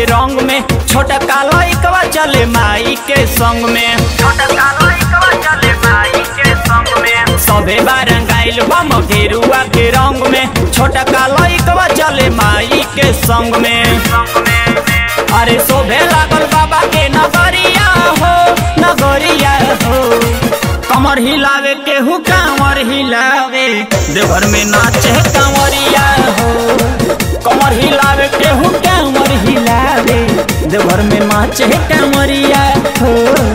के रंग में छोटा काला इकवा चले माई के संग में छोटा काला इकवा चले माई के संग में सबे बारंगाइल बम गेरुआ के रंग में छोटा काला इकवा चले माई के संग में अरे शोभे लागल बाबा के नगरिया हो नगरिया हो कमर हिलावे केहू कांवर हिलावे देवघर में नाचे कांवरिया हो कमर हिलावे केहू कांवर हिलावे देवघर में नाचे कांवरिया हो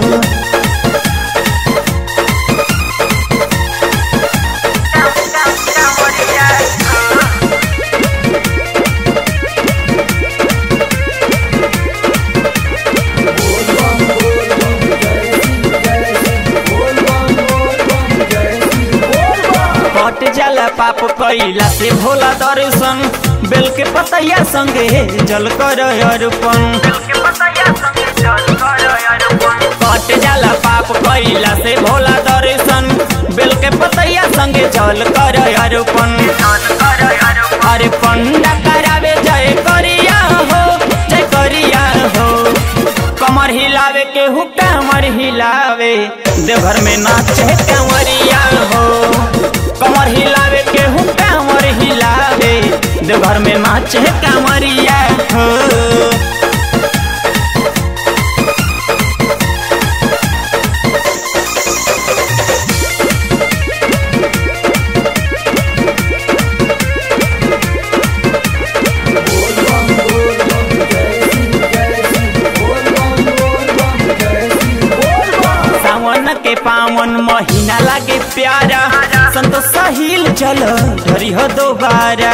कट जाला पाप कैला से भोला दर्शन बेल के पतैया संगे जल कर अर्पण कट जाला पाप कैला से भोला दर्शन बेल के पतैया संगे जल कर अर्पण अरे पंडा करावे जय करिया हो जय करिया हो कमर हिलावे के हु कमर हिलावे देवघर में नाचे कंवरिया हो कमर हिलावे के हु कमर हिलावे देवघर में नाचे कंवरिया हो सावन के पावन महीना लागे प्यारा संत साहिल चल धरी हो दोबारा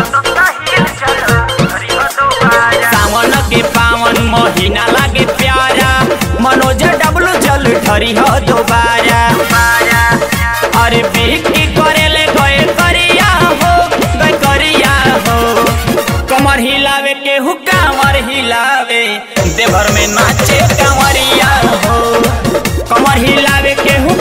सावन के पावन महीना लागे प्यारा मनोज डबलू जल धरी हो दोबारा अरे बिक्री करेले गए करिया हो गए करिया हो कमर हिलावे के हु कांवर हिलावे देवर में नाचे कांवरिया हो कमर हिलावे के हु